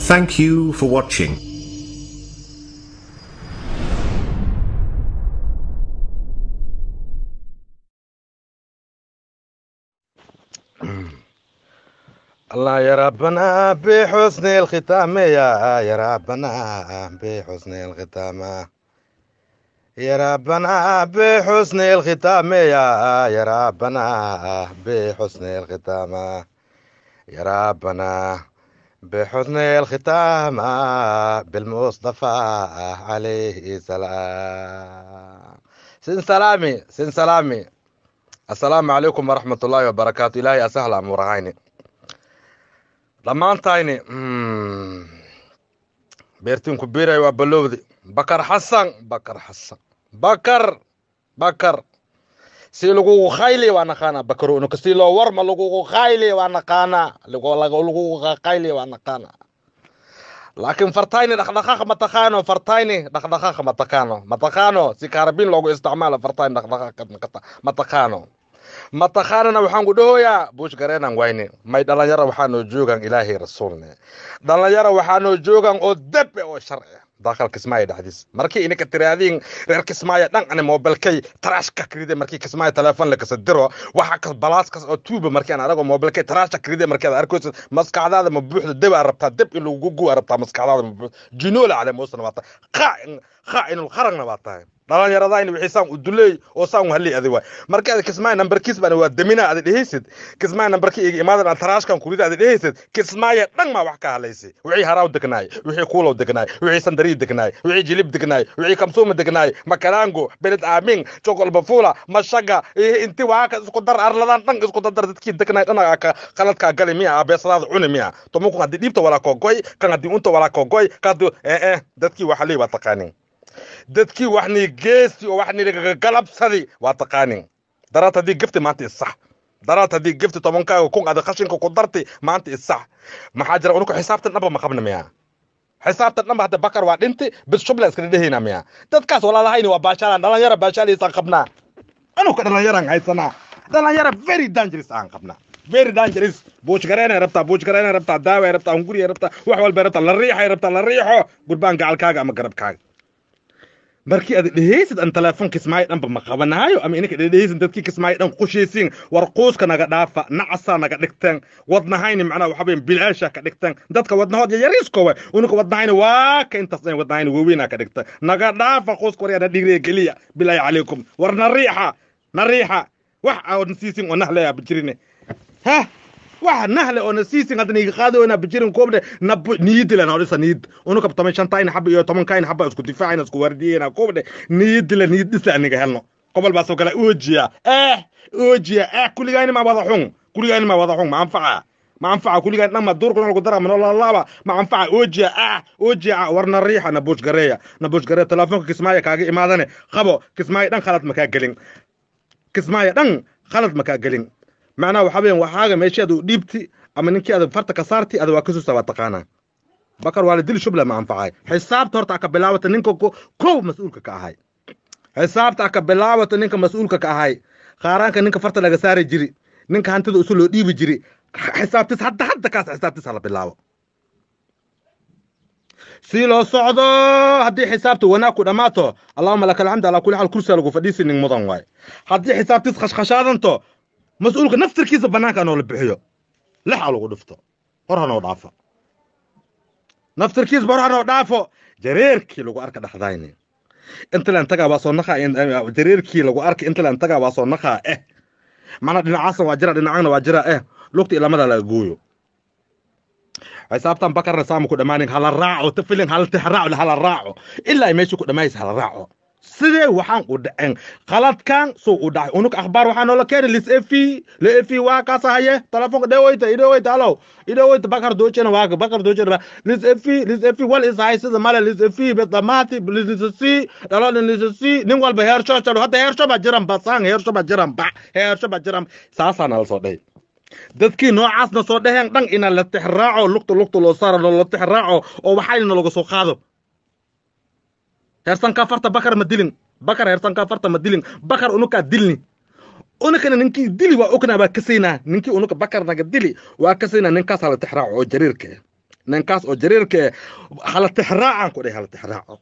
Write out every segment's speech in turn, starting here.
Thank you for watching. الله يا ربنا بحسن الختام يا يا ربنا بحسن الختام يا ربنا بحسن الختام يا يا ربنا بحسن الختام يا ربنا بحسن الختام بالمصطفى عليه السلام سن سلامي سن سلامي السلام عليكم ورحمة الله وبركاته إلهي أسهل أمورهايني dhammaantayni beertinku biray waa balowdi bakar xasan bakar xasan bakar bakar si lagugu khayli waa naqaanaa bakar unuka si loo warma lagugu khayli waa naqaanaa lagugu khayli waa naqaanaa laakiin fartayni dhaqdhaqaaq ma taqaano fartayni dhaqdhaqaaq ma taqaano ma taqaano si kaarabin loogu isticmaalo fartayni dhaqdhaqaaq ma taqaano mataqaanana waxaan ku dhahoyaa buush gareenan wayne may dhalinyaro waxaanoo joogan ilaahay rasuulne dhalinyaro waxaanoo joogan oo debe oo sharci daaqal kismaayo dhexdiis markii ininka tiraadiin reer kismaayo dhan ani moobilkay taraashka kiride markii kismaayo telefoon lakasa diro waxa kas balaas kas oo tuuba markii aan anago moobilkay taraashka kiride markii aad arkayso maskaxdaada ma buuxda deb aad rabtaa deb in lagu gu rabtaa maskaxdaada ma buuxda jinoola cale moosana waa tahay qaa'in qaa'inul qaragna waa tahay dhalinyaradayni wixii saan u duleey oo saan halii adi waay marka aad kismaayo nambarkiis baan waa damina aad dhehaysid kismaayo nambarkii iga imaadan aan taraashkan kurida aad dhehaysid kismaayo dhan maa wax ka hadlaysay wixii haraaw degnaay wixii kuulow degnaay wixii sandarii degnaay wixii jilib degnaay wixii kamsuuma degnaay makalaango beled aamin jokol bafula mashaga inti waaka isku dar arladan dhan isku dardar dadkii degnaay dhan ka qaladkaa gali miya abeesadaada cuni miya tomuku haddii dhiibta walaa kogoy kan haddii unta walaa kogoy kaadu ee eh dadkii waxa lii waa taqaanin dadkii waxni geesi oo waxni galabsadi waa taqaanin daraad haddii gefti maanta isax daraad haddii gefti tobankaaga kun ada qashinka ku darti maanta isax maxaa jira unuku xisaabtan dhanba ma qabna miya xisaabtan dhanba hadda bakar waa dhinti bis shubla iskala dhehayna miya dadkaas walaalahayni waa baashaalaan dhalinyara baashaalaysaan qabnaa anuka dhalinyaran haysanaa dhalinyara very dangerous aan qabnaa very dangerous buush gareena rabtaa buush gareena rabtaa daawa rabtaa hunguriya rabtaa wax walba rabtaa la riixay rabtaa la riixo gurbaan gacalkaaga ama garabkaaga markii aad dhehaysid aan telefoon kismaayo dhanba ma qabanaayo ama ininka dhehaysid dadkii kismaayo dhan qushaysiin war quuska naga dhaafa nacasaa naga dhigteen wadnahayni macnaa waxa weyn bilaasha ka dhigteen dadka wadnahood yariiskowa uninka wadnahayni waa ka intaas wadnahayni waaweynaa ka dhigteen naga dhaafa quuska waryaana dhigriya geliya bilaahi calaykum war na riixa na riixa wax aan siisin oo nahleya bijirine ha wax nahle oo nasiisin hadda niga qaadi oo nabijirin koobde nab niyidile na odhisa niyid unu kabtamay shantayna xaba iyo tobankayna xaba isku difaacayna isku wardiyeyna koobde niyidile niyid dhisa niga helno qobol baa soo kala oojiya eh oojiya eh kuligayni ma wada xun kuligayni ma wada xun ma anfaca ma anfaca kuligayn dhan ma duurka nolku dara manolalaaba ma anfaca oojiya ah oojiya warna riixa na buush gareeya na buush gareeya telefoonka kismaayo kaaga imaadane qabo kismaayo dhan khalad makaa gelin kismaayo dhan khalad makaa gelin macnaha waxa weeyaan waxaaga meeshii aad u dhiibti ama ninkii aad farta ka saarti ada waa ka suusa waa taqaanaa bakar waa la dili shubla ma anfacay xisaabta horta aka bilaabata ninka kow mas-uulka ka ahay xisaabta aka bilaabata ninka mas-uulka ka ahay qaaraanka ninka farta laga saari jiri ninka hantida usu loo dhiibi jiri xisaabtis hadda hadda kaas xisaabtis hala bilaabo si loo socdo haddii xisaabta wanaag ku dhammaato allahuma laka alxamd alaa kulli xaal kursiga lagu fadhiisi nin mudan waay haddii xisaabtis khashkhashaadanto mas-uulka naftirkiisa bannaanka noo la bixiyo lixa lagu dhufto hor hanoo dhaafo naftirkiisa hor hanoo dhaafo jareerkii lagu arka dhaxdayni intalan tagaa waa soo naqaa jareerkii lagu arka intalan tagaa waa soo naqaa eh mana dhinacaasan waa jira dhinacana waa jira eh lugta ilamada laga gooyo xisaabtan bakarna saama ku dhammaanin hala raaco tafilin hala tixraaco hala raaco ilaa ay meesha ku dhammaaysa hala raaco sidee waxaan u dhaceen qaladkan suu u dhacay unug akhbaar waxaa noola keenay lis efi le efi waa kaasa haye telefoonka dhewoyta idhewoyta alow idhewoyta bakar doojena waaga bakar doojena lis efi lis efi wal is hay sida male lis efi bedamaati lisisi dhalodin lisisi nin walba heersho jalo hadda heersho baa jiran ba saan heersho baa jiran ba heersho baa jiran saasaa nala soo dhahay dadkii noocaasna soo dhaheen dhan ina la tixraaco lugta lugta loo saaro la tixraaco oo waxayna laga soo qaado heersankaa farta bakar ma dilin bakar heersankaa farta ma dilin bakar unukaa dilni unukana ninkii dili waa ognaa waa kasaynaa ninkii unuka bakar naga dili waa kasaynaa ninkaasaa la tixraaco oo jariirka ninkaas oo jariirka eh hala tixraacaan ku dhahay hala tixraaco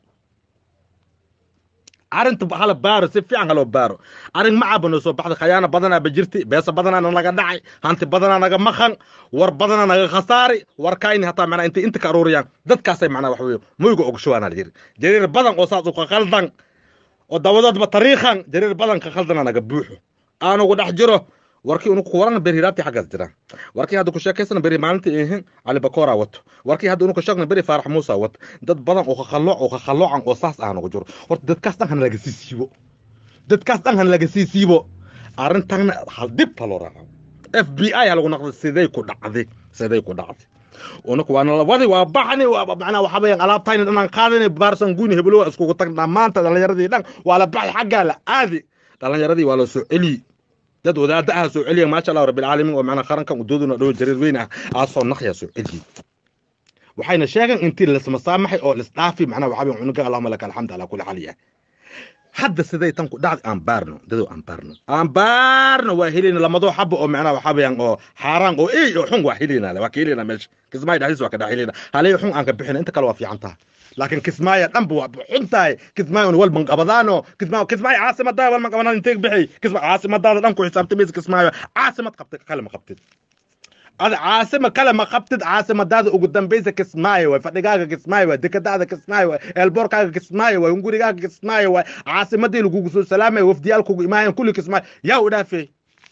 arrinta hala baaro si fiican haloo baaro arrin ma cabano soo baxda khayaano badanaa ba jirti beesa badanaana naga dhacay hanti badanaa naga maqan war badanaa naga khasaari war kayni hataa macnaa intay inta ka aruuriyaan dadkaasay macnaa wax weeye muyga ogshawaana jiri jariir badan oo saas u ka khaldan oo dabadoodba tariikhan jariir badan ka khaldana naga buuxo aanugu dhex jiro warkii unuku warana beri hiraabtii xaggaas jiraan warkii hadda ku sheekaysana beri maalintii ihin cali bakoora wato warkii hadda unuku sheegna beri faarax muusa wato dad badan oo kakhalooc oo kakhaloocan oo saas ah nagu jiro horta dadkaas dhan hana laga sii siibo dadkaas dhan hana laga sii siibo arrintanna hal dib ha loo raaco f b i ha lagu naqday siday ku dhacday siday ku dhacday unuku waa nalawadi waa baxni macnaa waxa weeyaan alaabtayna dhanaan qaadani baarsan guuni heblowa iskugu tag dhammaanta dhallinyaradii dhan waa la baxay xaggaa la aadi dhallinyaradii waa la soo celiyi dad wadaada ah soo celiya maasha allah rabbilcaalamiin oo macnaa qarankan udooduna dhow jariir weyn ah aa soo naqya soo celiyi waxayna sheegeen intii lasmasaamaxay oo lisdhaafi macnaa waxaa weeyaan cunuga allahuma laka alxamdu calaa kulli xaal yahay hadda siday tan ku dhacday aan baarno dadow aan baarno aan baarno waa helina lamadoo xaba oo macnaa waxaa weeyaan oo xaaraan oo ey oo xun waa helina waa ka helina meesha kismaayo dhexdiis waa ka dhex helina halay xun aan ka bixina inta kale waa fiican tahay laakiin kismaayo dhanba waa xun tahay kismaayo walban qabadaano kismaayo kismaayo caasimadaa walban qabadaan intee bixi kismaayo caasimadaada dhan ku xisaabtamaysa kismaayo caasimad qabtid kale ma qabtid ada caasima kale ma qabtid caasimadaada ugu dambaysa kismaayo waay fadhigaaga kismaayo waay dekadaada kismaayo waay eelboorkaaga kismaayo waay hungurigaaga kismaayo waay caasimadii lagugu soo salaamaya wafdiyaal kugu imaayeen kulli kismaayo yaa u dhaafey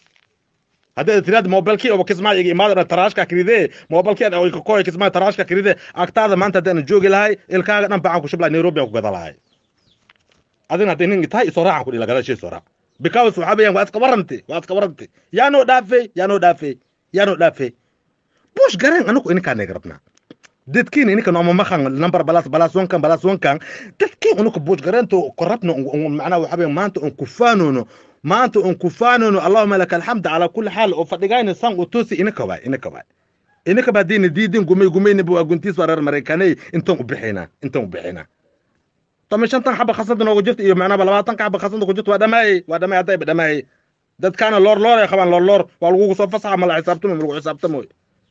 haddaad tiraad mobilkii oo kismaayo iga imaadana taraashka kiride mobilkii oo ka koy kismaayo taraashka kiride agtaada maanta haddaan joogi lahay ilkaaga dhan bacaan ku shubla nairobi aan ku gada lahay adina hadday nin tahay isoo raacan ku dhila gadashii soo raac because waxaa weeyaan waa iska warranti waa iska warranti yaa noo dhaafey yaa noo dhaafey yaa noo dhaafey bush gareen anagu ininkaan naga rabnaa dadkiin ininka nooma maqan number balas balas wankan balas wankan dadkiin unuka bush gareento korabna macnaa waxaa weeyaan maanta on kufaanono maanta on kufaanono allahuma laka alxamd calaa kulli xaal oo fadhigayna san u toosi ininka waay ininka waay ininka baa diina diidin gumay gumayniba waa guntiis waa reer maraykaney intaan u bixinaa intaan u bixinaa tama shantan xaba khasada noogu jirta iyo macnaaba labaatanka xaba khasada ku jirta waa dhamaayey waa dhamaay haddayba dhamaayey dadkaana loor loor ay qabaan loor loor waa lagugu soo fasaxa ma la xisaabtamo ma lagu xisaabtamo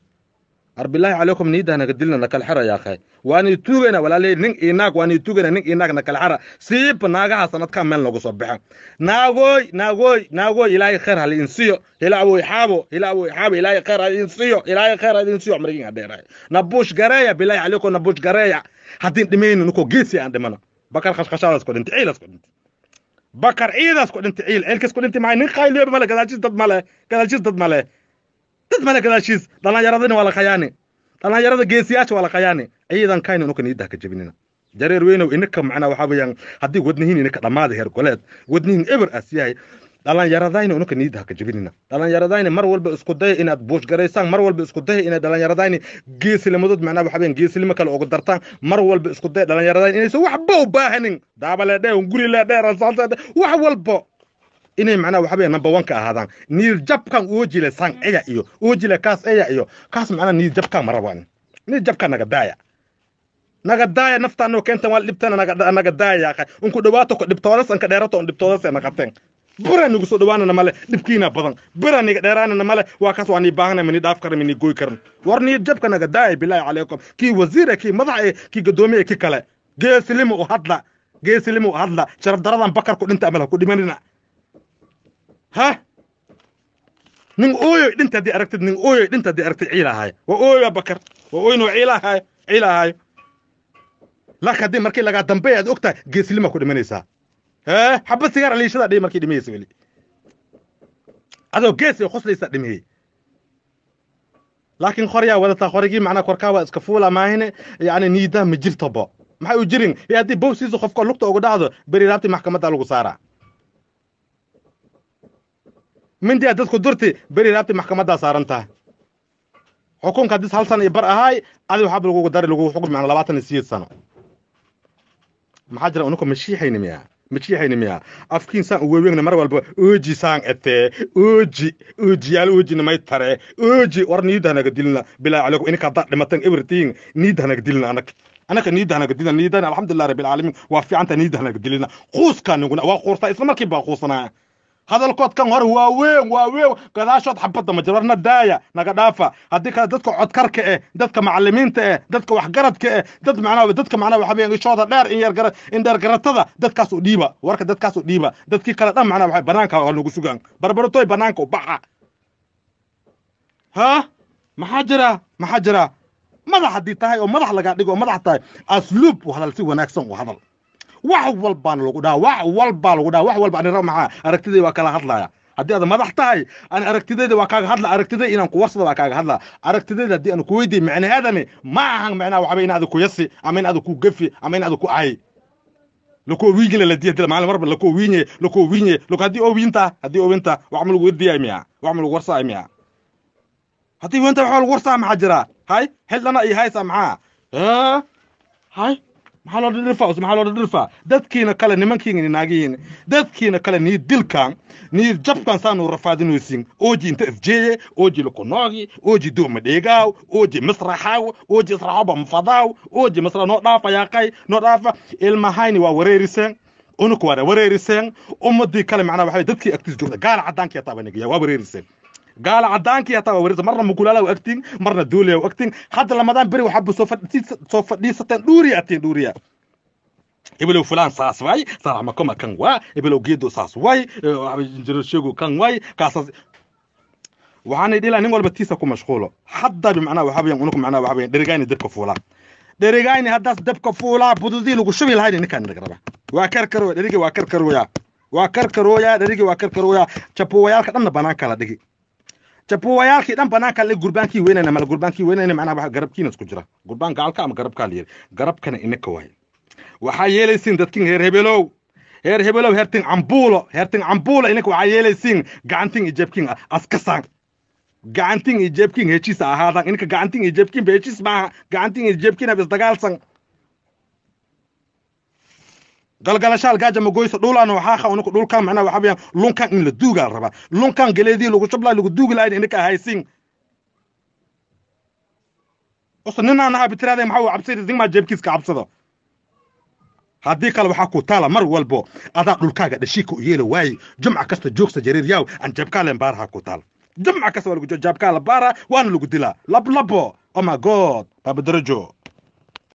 arbilaahi calaykum niida naga dilna nakala xera yaa khay waani tuugana walaaley nin iyo naag waani tuugana nin iyo naag nakala xera siiba naagaha sanadkan meel noogu soo baxa naagooy naagooy naagooy ilaahay khayr hali insiyo hilaawoy xaabo hilaawoy xaabo ilaahay khayr hali insiyo ilaahay khayr hali insiyo markin adheeray nabuush gareeya bilaahi calaykum nabuush gareeya haddiin dhimayno ninkoo geesi aan dhimano bakar khashkhashaadaas ku dhintay ciidaas ku dhintay bakar ciidaas ku dhintay ciil ciilkas ku dhintay maay nin khayliyoba male gadaashiis dad male gadaashiis dad male dad male gadaashiis dhalinyaradina waa la khayaani dhalinyarada geesiyaasha waa la khayaani ciidan kayna inuka niidaha ka jebinina jareer weynow ininka macnaa waxaa weeyaan haddii wadnihiin ininka dhammaada heer goleed wadnihiin eber as yahay dhalinyaradayna inuka niidaha ka jebinina dhalinyaradayna mar walba isku daya inaad buushgaraysaan mar walba isku daya inaad dhalinyaradayni geesilimadood macnaa waxaa weeyaan geesilimo kale ugu dartaan mar walba isku daya dhalinyaradayni inaysan waxba u baahanin daabaleedhe guri leedhe rasaanteedhe wax walbo inay macnaa waxa weeyaan number one ka ahaadaan niir jabkan oojile sang eya iyo oojile kaas eya iyo kaas macnaa niir jabkan ma rabaan niir jabkan naga daaya naga daaya naftaanoo keentan waa dhibtana naga naga daaya yaaqay unku dhawaato ko dhibtoodas anka dheerato on dhibtoodas ee naqateen bura nigu soo dhawaanana male dhibkiina badan bura niga dheeraanana male waa kaas waa nii baahana mini dhaaf karan mini goy karan war niir jabka naga daaya bilaahi calaykum kii wasiir kii madax ee kii gadoomiye kii kale geesilimo u hadla geesilimo u hadla sharaf daradan bakar ku dhinta amala ku dhimanina ha nin ooyoy dhinta haddii aragtid nin ooyoy dhinta haddii aragtid ciilahaay waa ooyoya bakar waa ooyin waa ciilahaay ciilahaay laakiin haddii markii lagaa dambeey aad ogtahay geeslima ku dhimanaysaa hee xaba sigaar aliishada dhihi markii dhimaysa weli adoo gees ay khoslaysaa dhimiyey laakiin qoryaa wadataa qorigii macnaa korkaa waa iska fuula maahine yacni niidaa ma jirtobo maxay u jirin ee haddii bowsiisa qofka lugta ugu dhacdo beri raabti maxkamadda lagu saaraa mindiyaa dadku durti beri raabti maxkamaddaa saaran tahay xukunka haddis hal sano iyo bar ahaay adi waxaaba lagugu dari lagugu xukmi macna labaatan iyo sideed sano maxaa jira unuka mashiixayni miyaa mashiixayni miyaa afkiin saan u weweegna mar walba ooji saan etee ooji oojiyaal oojina may tare ooji war niida hanaga dilina bilaa calaykum ininka haddaad dhimatan everything niida hanaga dilina anak anaka niida hanaga dilina niidana alxamdulilah rabbi alcaalamiin waa fiicanta niida hanaga dilina quuskaa niguna waa quurtaa isla markii baa quusanaya hadalkood kan hore waa weyn waa weyn gadaashood xabadda ma jiro warna daaya naga dhaafa haddii kale dadka codkarka eh dadka macallimiinta eh dadka waxgaradka eh dad macnaha dadka macnaha waxa weeyaan ishooda dheer in yar gara in dheer garatada dadkaas u dhiiba warka dadkaas u dhiiba dadkii kale dhan macnaha waxa banaanka waa nagu sugaan barbaratoy banaanka u baxa ha maxaa jira maxaa jira madax haddii tahay oo madax lagaa dhigo oo madax tahay asluub u hadal si wanaagsan u hadal wax walbaana lagu dhaha wax walbaa lagu dhaha wax walba anira maxaa aragtidayda waa kala hadlaya haddii aad madax tahay ani aragtidayda waa kaaga hadla aragtidayda inaan ku warsada waa kaaga hadla aragtidayda haddii aan ku weydiiy micnaheedani ma ahan macnaha waxba in aad ku yasi ama in aad ku gafi ama in aad ku ahay lakoo wiigila la diya dila maalin marba lakoo wiinye lakoo wiinye lako haddii owinta haddii owinta wax ma lagu werdiyay miya wax ma lagu warsaay miya haddii wenta waxa lagu warsaa maxaa jira hay xildhana iyo haysa maxaa hay maxaa loo dhirfa maxaa loo dhirfa dadkiina kale nimankiina naagihiin dadkiina kale nii dilkan nii jabkan saanu rafaadinaysin ooji inta isjeeye ooji lakunoogi ooji duuma dheegaaw ooji misraxaaw ooji israxoba mfadaaw ooji misra noo dhaafa yaaqay noo dhaafa ilmahayni waa wareeriseen unuku waa wareeriseen ummadii kale macnaa waxa dadkii agtiis joogta gaala cadaankii hataa baa nagaya waa wareeriseen gaala cadaankii hataa waa wareerisa marna mukulaala waa agtiin marna duuliya waa agtiin hadda lamadaan beri waxaaba soo soo fadhiisateen dhuuriya atiin dhuuriya ibelow fulaan saas waay saraxmakoma kan waa ibelow geedo saas waay jinjirashegu kan waay kaasaas waxaanay dhilaa nin walba tiisa ku mashquulo hadda bimacnaa waxa weeyaan unuku macnaa waxa weeyaan dherigayni dabka fuulaa dherigayni haddaas dabka fuulaa bududii lagu shubi lahayni ninkaan naga raba waa karkarooya dherigi waa karkarooya waa karkarooya dherigi waa karkarooya jabuwayaalka dhanna banaanka la dhigi jabuwayaalkii dhan banaanka la gurbaankii weynayna mala gurbaankii weynayna macnaa waxa garabkiina isku jira gurbaan gaalka ama garabkaa la yiri garabkana inaka waaye waxaa yeelaysiin dadkin heer hebelow heer hebelow heertin cambuulo heertin cambuulo ininka waxaa yeelaysiin gacantin iyo jeebkin askasaan gacantin iyo jeebkin heshiisa ahaadan ininka gacantin iyo jeebkin ba heshiis maaha gacantin iyo jeebkin hab isdagaalsan galgalashaal gaaja magoysa dhulaan waxaaqa unika dhulkan macnaa waxa weeyaan lunkan in la duugaa la rabaa lunkan geleedii lagu shublaa lagu duugi lahayn ininka ahaysiin usa ninaan ahaa bitiraada maxaa uu cabsayda zingmaa jeebkiiska cabsado haddii kale waxaa ku taala mar walbo adaa dhulkaaga dhashiika u yeela waaye jumca kasta joogsa jariiryaw aan jabkaalen baaraha ku taal jumca kasta waa lagu jaabkaa la baara waana lagu dilaa lablabo oh my god baabadarajo